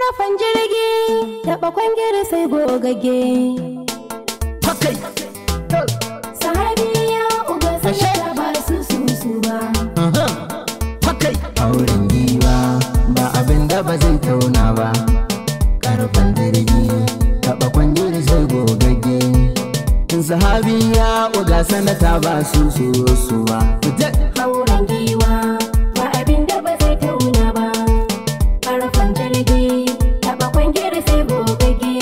Karafan jirgi taɓa kwangere sai gogagge. Hakai. Sahabi ya uga sanata ba su su su ba. Hakai. auren giwa ba abin da ba zai tauna ba karfan jirgi taɓa kwangiri sai gogagge in sahabi ya uga sanata ba su su su ba Hauren giwa ba abin da ba zai tauna ba. Karafan jirgi taɓa kwangere sai gogagge.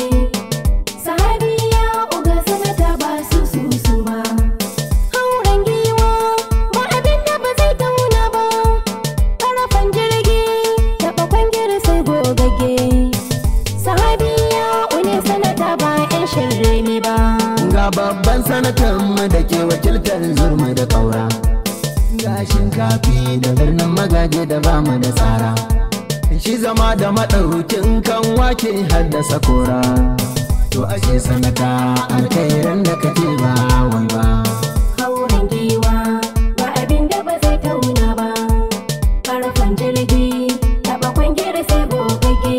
Sahabi ya uga sanata ba su su su ba. Hauren giwa ba abin da ba zai tauna ba. Karafan jirgi taɓa kwangere sai gogagge. Sahabi ya une sanata ba 'yan shirme ba. ga babban sanatan mu da ke wakiltar zurma da ƙaura ga shinkafi da birnin magaje da bamu da tsara shi zama da maɗaukin kan wake haddasa kora to ashe sanata alkhairan da kake ba wai ba Hauren giwa ba abin da ba zai tauna ba. Karfan jirgi taɓa kwangere sai gogagge.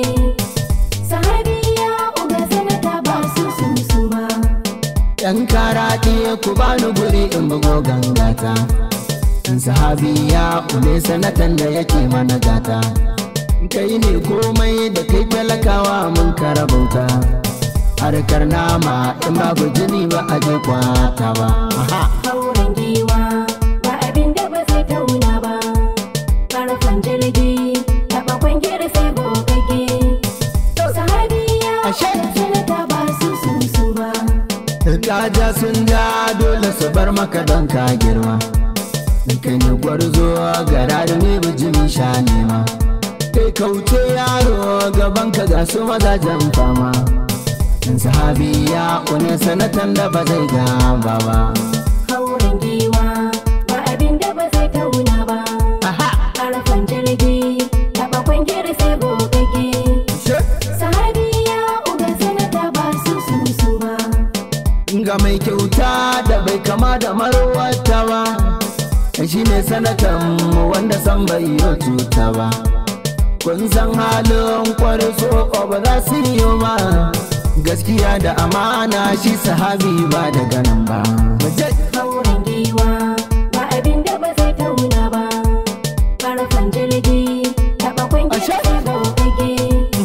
Sahabi ya uga sanata ba su su su ba. yan karaɗe ku bani guri in bugo gangata in sahabi ya ule sanatan da yake mana gata kai ne komai da kai talakawa mun karabauta harkar nama in babu jini ba a je kwata ba Hauren giwa ba abin da ba zai tauna ba. Karfan jirgi taɓa kwangere sai gogagge. Sahabi ya Ashe. uga sanata ba su su su ba. Kaja sun ja dole su bar maka don ka girma kai ne gwarzo gara da ne bijimi sha nema kai kauce yaro gaban ka ga su mazajen fama in sahabi ya kune sanatan da ba zai gaba ba Hauren giwa ba abin da ba zai tauna ba. Karfan jirgi taɓa kwangere sai gogagge. Sahabi ya uga sanata ba su su su ba. ga mai kyauta da bai kama da marwata ba shi ne sanatan mu wanda san bai yi cuta ba kun san halin kwarso ba za su yi ba gaskiya da amana shi sahabi ba da ganin ba Hauren giwa ba abin da ba zai tauna ba. Karfan jirgi taɓa kwangere sai gogagge.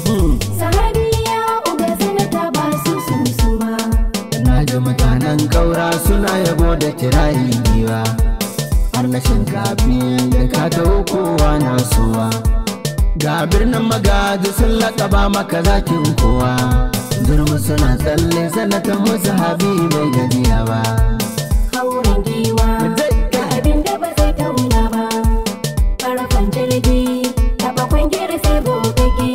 Sahabi ya uga sanata ba su su su ba. na ji mutanen kaura suna yabo da kirari giwa har na shinkafi da ka taho kowa na suwa ga birnin magaji sun laƙaba maka zakin kowa zurmi suna tsalle sanatan musu habi bai gajiya ba Hauren giwa ba abin da ba zai tauna ba. Karfan jirgi taɓa kwangere sai gogagge.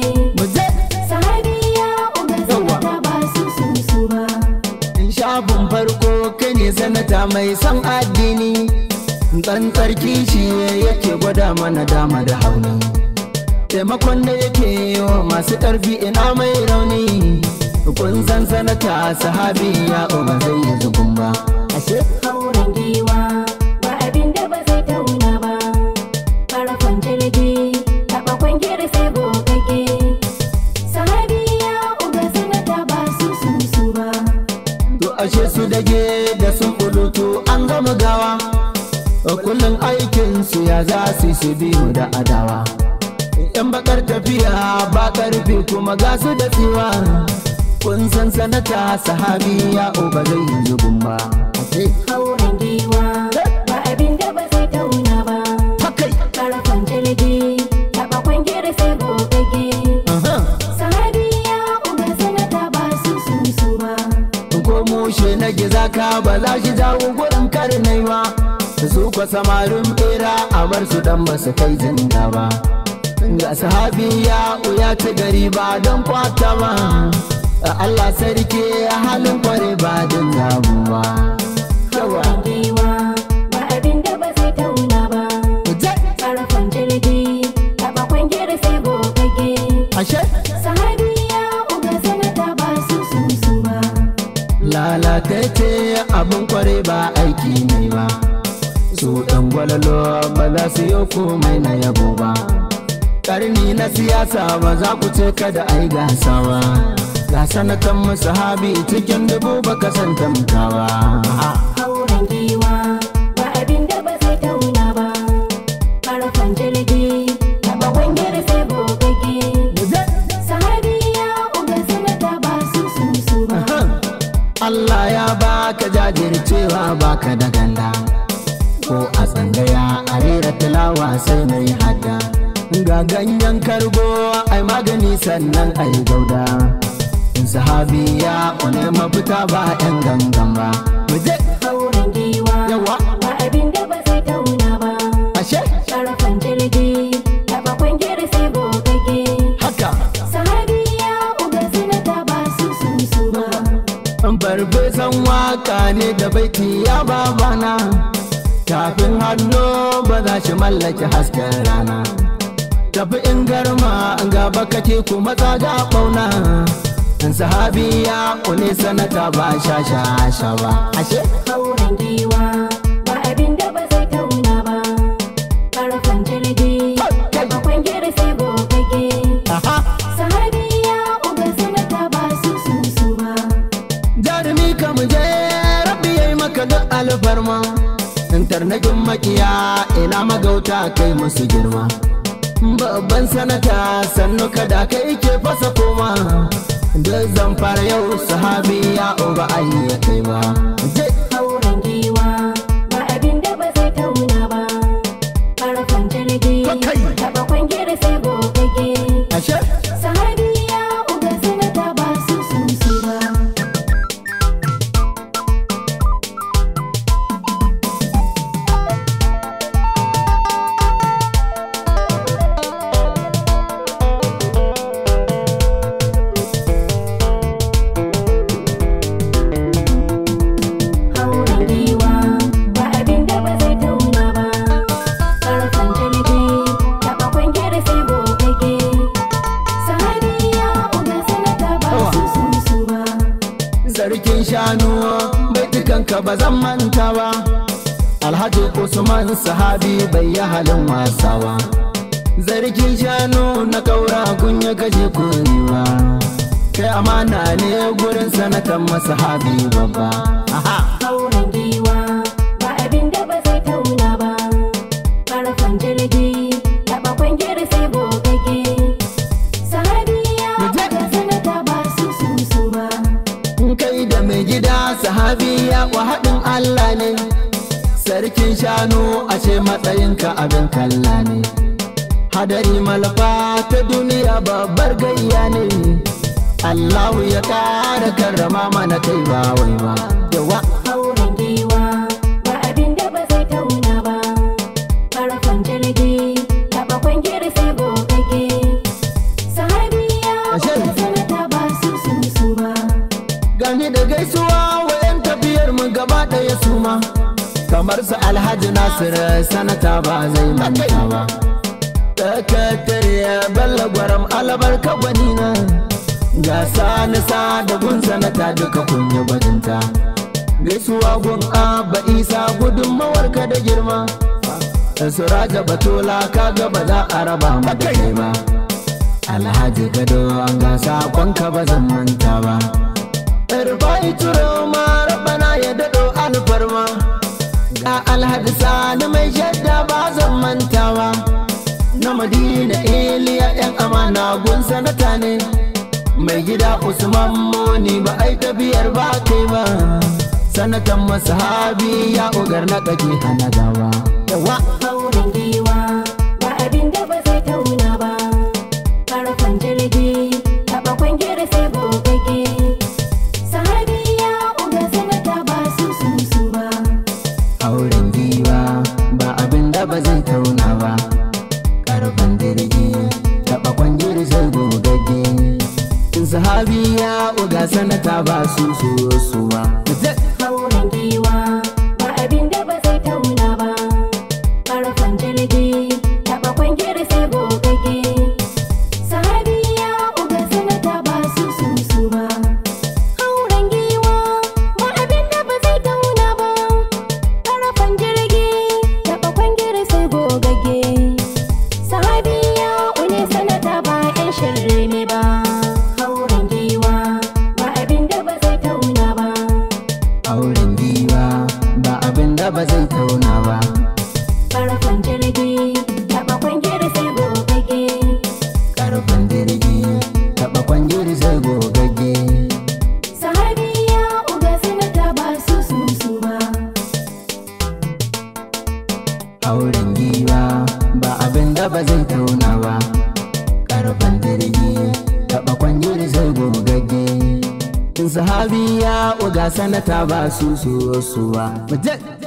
Sahabi ya uga sanata ba su su su ba. shafin farko kai ne sanata mai son addini tsantsar kishi yake gwada mana dama da hauni taimakon da yake yi wa masu ƙarfi ina mai rauni kun san sanata sahabi ya ba zai yi zugun ba ashe Hauren giwa ba abin da ba zai tauna ba. Karfan jirgi taɓa kwangere sai gogagge. Sahabi ya uga sanata ba su su su ba. to ashe su dage da sun bulutu an gama gawa kullum aikin su ya za su yi su biyu da adawa yan bakar tafiya ba karfi kuma ga su da tsiwa kun san sanata sahabi ya uba zai yi zubin ba Hauren giwa ba abin da ba zai tauna ba. Hakai. Karfan jirgi taɓa kwangere sai gogagge. Aha. Sahabi ya uga sanata ba su su su ba. ko mushe na gizaka ba za shi jawo gurin karnai ba su kwa samarin bera a bar su dan ba su kai zinga ba ga sahabi ya uya ta gari ba don kwata ba Allah sarki halin kware ba don zabu ba yawa Hauren giwa ba abin da ba zai tauna ba. Karfan jirgi taɓa kwangere sai gogagge. ashe Sahabi ya uga sanata ba su su su ba. lalatacce abin kware ba aiki ne ba su ɗan gwalalo ba za su yi komai na yabo ba karni na siyasa ba za ku ce kada ai gasa ba ga sanatan mu sahabi cikin dubu baka san tamkawa hauren giwa ba abin da ba zai tauna ba karfan jirgi taba kwangir sai bogage sahabiya uga sanata ba su su su ba Allah ya baka jajircewa baka da ganda ko a tsangaya a rera tilawa sai mai hada ga ganyen kargo ai magani sannan ai gauda sahabi ya une mafita ba yan gangan ba muje hauren giwa Yawa. ba abin da ba zai tauna ba ashe karfan jirgi taba kwangir sai bogage haka sahabiya uga sanata ba su su su ba farfesan waka ne da baiti ya babana tafin hannu ba za shi mallaki hasken rana tafi in garma gaba kake kuma tsaga bauna in sahabi ya kune sanata ba sha sha sha ba ashe hauren giwa ba abin da ba zai tauna ba karfan jirgi taba kwangir sai bogage aha sahabiya uga sanata ba su su su ba jarumi ka mu je rabbi yayi maka duk alfarma in tarnakin makiya ina magauta kai musu girma babban sanata sannu kada kai ke fasa koma duk zan fara yau sahabi ya uba ya kai ba je hauren giwa ba abin da ba zai tauna ba karfan jirgi Kai. taba kwangir sai bogage ashe sahabiya uga sanata ba su su su ba hauren giwa ba abin da ba zai tauna ba karfan jirgi taba kwangir sai bogage sahabiya uga sanata ba su su su ba sarkin shanu baitukanka ba zan manta ba alhaji usman sahabi bai yi halin wasa ba zargin shanu na kaura kun ya kashe kuriwa kai amana ne gurin sanatan masahabi babba aha hauren giwa ba abin da ba zai tauna ba karfan jirgi taba kwangir sai bogage sahabiya Muje. uga sanata ba su su su ba kai da mai gida sahabi ya kwa haɗin Allah ne sarkin shanu ashe matsayinka abin kalla ne hadari malfa ta duniya babbar gayya ne Allahu ya ƙara karrama mana kai ba wai ba yawa hauren giwa ba abin da ba zai tauna ba karfan jirgi taba kwangir sai bogage sahabiya Ashe. uga sanata ba su su su ba gani da gaisuwa wayan tafiyar mu gaba ɗaya suma kamar su alhaji nasir sanata ba zai manta ba sakatare balla gwaram albarka gwanina ga sani sa da gun sanata duka kunya bajinta gaisuwa gun abba isa gudunmawar ka da girma suraja batola kaga ba za a raba mu da kai ba alhaji gado an ga sakonka ba zan manta ba Irfai turo ma rabana ya daɗo alfarma Ga alhaji sani mai shadda ba zan mantawa Na madina iliya yan amana gun sanata ne Mai gida Usman Moni ba ai tafiyar ba kai ba Sanatan masahabi ya ugar na kake hana gawa Yawa hauren giwa ba abin da ba zai tauna ba karfan jirgi taba kwangir sai bogage sahabiya uga sanata ba su su su ba auren giwa ba abin da ba zai tauna ba karfan dirgi taɓa kwangir sai gogagge sahabi ya uga sanata ba su so suwa hauren giwa ba abin da ba zai tauna ba karfan jirgi taba kwangir sai bogage sahabiya uga sanata ba su su su ba hauren giwa ba abin da ba zai tauna ba karfan jirgi taba kwangir sai bogage sahabiya une karfan jirgi taɓa kwangiri sai gogage karfin jirgi taɓa kwangiri sai gogagge sahabiya uga sanata ba su su su ba auren giwa ba abin da ba zai tauna ba karfin jirgi taɓa kwangiri sai gogagge sahabi ya uga sanata ba su su su ba Mu je.